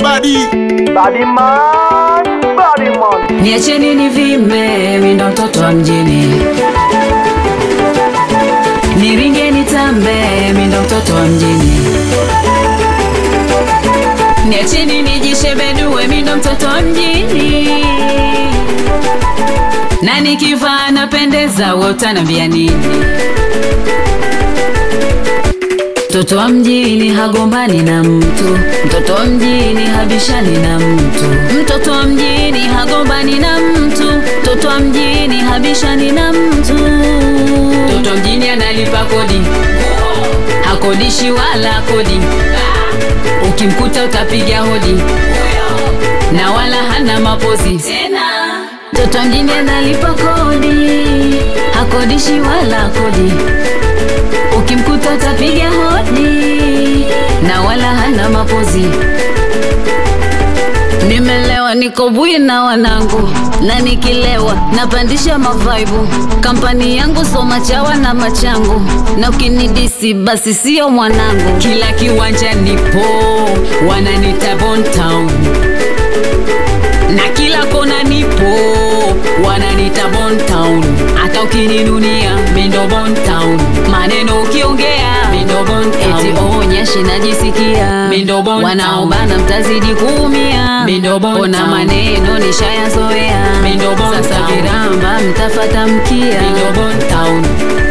badi Body man, body man. Niacheni nivime, mi ndo mtoto wa mjini. Niringe nitambe, mi ndo mtoto wa mjini. Niacheni nijishebedue, mi ndo mtoto wa mjini. Na nikivaa napendeza, wewe utaniambia nini? Mtoto wa mjini hagombani na mtu, mtoto wa mjini habishani na mtu, mtoto wa mjini hagombani na mtu, mtoto wa mjini habishani na mtu. Mtoto wa mjini analipa kodi, hakodishi wala kodi, ukimkuta utapiga hodi na wala hana mapozi tena. Mtoto wa mjini analipa kodi, hakodishi wala kodi ukimkuta utapiga hodi na wala hana mapozi. Nimelewa niko bwi na wanangu, na nikilewa napandisha mavaibu. Kampani yangu so machawa na machangu, na ukinidisi basi sio mwanangu. Kila kiwanja nipo, wananita Bon Town na kila kona nipo wananita Bon Town, hata ukininunia mindo Bon Town, maneno ukiongea mindo Bon Town, eti onyeshi najisikia mindo Bon wanaobana mtazidi kuumia mindo Bon ona maneno nishayazoea mindo Bon sasa viramba mtafata mkia mindo Bon Town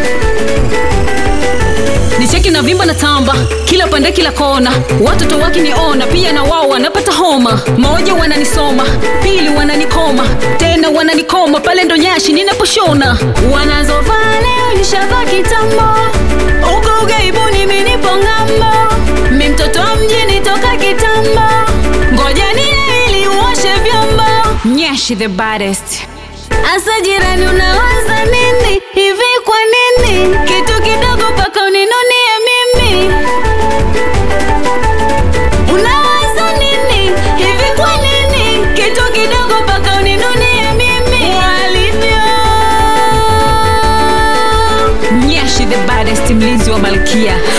nicheki na vimba na tamba kila pande kila kona watoto wakiniona pia na wao wanapata homa moja wananisoma pili wananikoma tena wananikoma pale ndo nyashi ninaposhona wanazovaa leo nishavaa kitambo uko ugaibuni minipo ng'ambo mi mtoto wa mjini toka kitambo ngoja nile ili uoshe vyombo nyashi the baddest Asa jirani unawaza nini hivi kwa nini kitu kidogo paka uninunie mimi unawaza nini hivi kwa nini kitu kidogo paka uninunie mimi walivyo Nyashi the baddest mlinzi wa malkia